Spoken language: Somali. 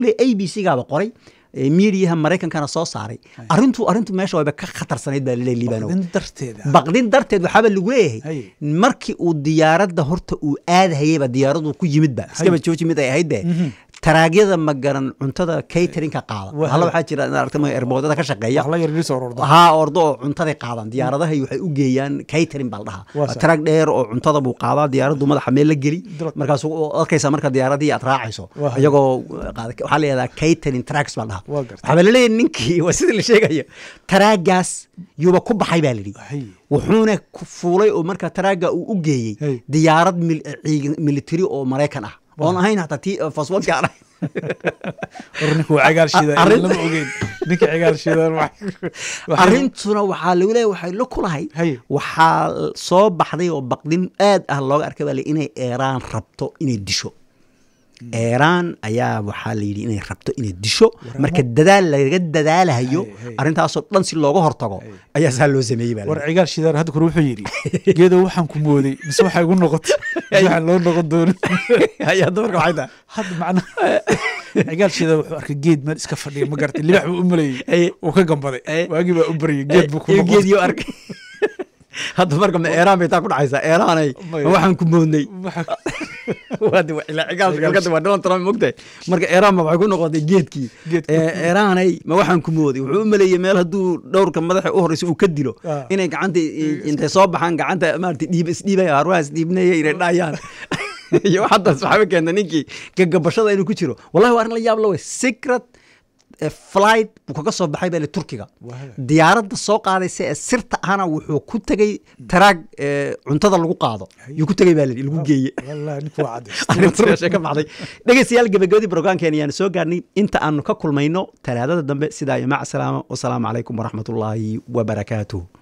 a b c gaaba qoray ee miidiyaha maraykankana soo saaray arrintu arrintu meesha wayba ka khatarsanayd baa laleeyahay liibanow baqdin darteeda baqdin darteed waxaaba lagu leeyahay Hay. markii uu diyaaradda horta uu aadahayeyba diyaaradu ku yimidba iskaba jooji mid ay ahayd de taraagyada ma garan cuntada caterinka qaada Waa hala hay. waxaa jira inaad aragtay ma erboodada ka shaqeeya wax la yar soo ororda haa ordo oo cuntaday qaadaan diyaaradahay waxay u geeyaan catering baa la Waa dhahaa sax. taraag dheer oo cuntada buu qaadaa diyaaraddu madaxa meel la geli Dalab. markaas arkaysa marka diyaaradii aad raacayso Waa hay. iyagoo qaada waxaa la yihahdaa catering tracks baa la dhahaa Waa gartay. waxaa laleeyahay ninkii waa sida la sheegayo taraagaas yuuba ku baxay baa lidhi Hay. wuxuuna ku fuulay oo marka taraaga uu u Hey. geeyey diyaarad mil- ciidan- military oo maraykan ah oon ahayn hataa tii faswadka aan ahayn war ninka waa cagaal shida Arrin- lama ogeyn ninka cagaal shida arrintuna waxaa lagu leeyahay waxay la kulahay Hay. waxaa soo baxday oo baqdin aad ah looga arkay baa la yidhi inay eeraan rabto inay disho eeraan ayaa waxaa la yidhi inay rabto inay disho marka dadaal laga dadaalahayo Hay, hay. arrintaasoo dhan si looga hortago ayaa saa loo sameeyey baa la war yidhi. cigaal shidaan hadda kore wuxuu yidhi geedo waxaan ku mooday mise waxaa igu noqotay mise waxaan loo noqon doonin ayaa dumarka waxay tahay hadda macnaha cigaal shida wuxuu arkay geed meel iska fadhiya ma garatay libax buu u Ay. maleeyey uu ka gambaday Ay. waagii baa u baryay geed buu ku iyo noqotay geediyo arkay hadda marka ma eeraan bay taa ku dhacaysaa eeraanay Maya. ma waxaan ku moodnay Waxa- waa de- ilaa cigaal galgada waa Donald Trump mogtahay marka Iran ma waxay ku noqotay geedkii Geedkii. ee Iranay ma waxaan ku mooday wuxuu u maleeyay meel hadduu dhowrka madaxa u horeysa uu ka dilo Ah. inay gacanta i- intay soo baxaan gacanta maaragtay dhiib isdhiibaya arwaha isdhiibnaya inay dhayaan iyo haddaas waxaaba keenta ninkii gagabashada inuu ku jiro wallahi waa arrin la yaab la wey secret eh, flight buu kaga soo baxay baa turkiga Waa. diyaaradda soo qaadaysa ee sirta ahna wuxuu ku tegey taraag eh, cuntada lagu qaado yuu ku tegey baa la yidhi, lagu geeye wallahi ninku waa cadays arrintaasee ka baxday dhegeystayaal gabagabadii brograamkeena ayaanu soo gaarnay inta aanu ka kulmayno talaadada dambe sidaa iyo mac salaama wasalaamu calaykum waraxmatullaahi wabarakaatuh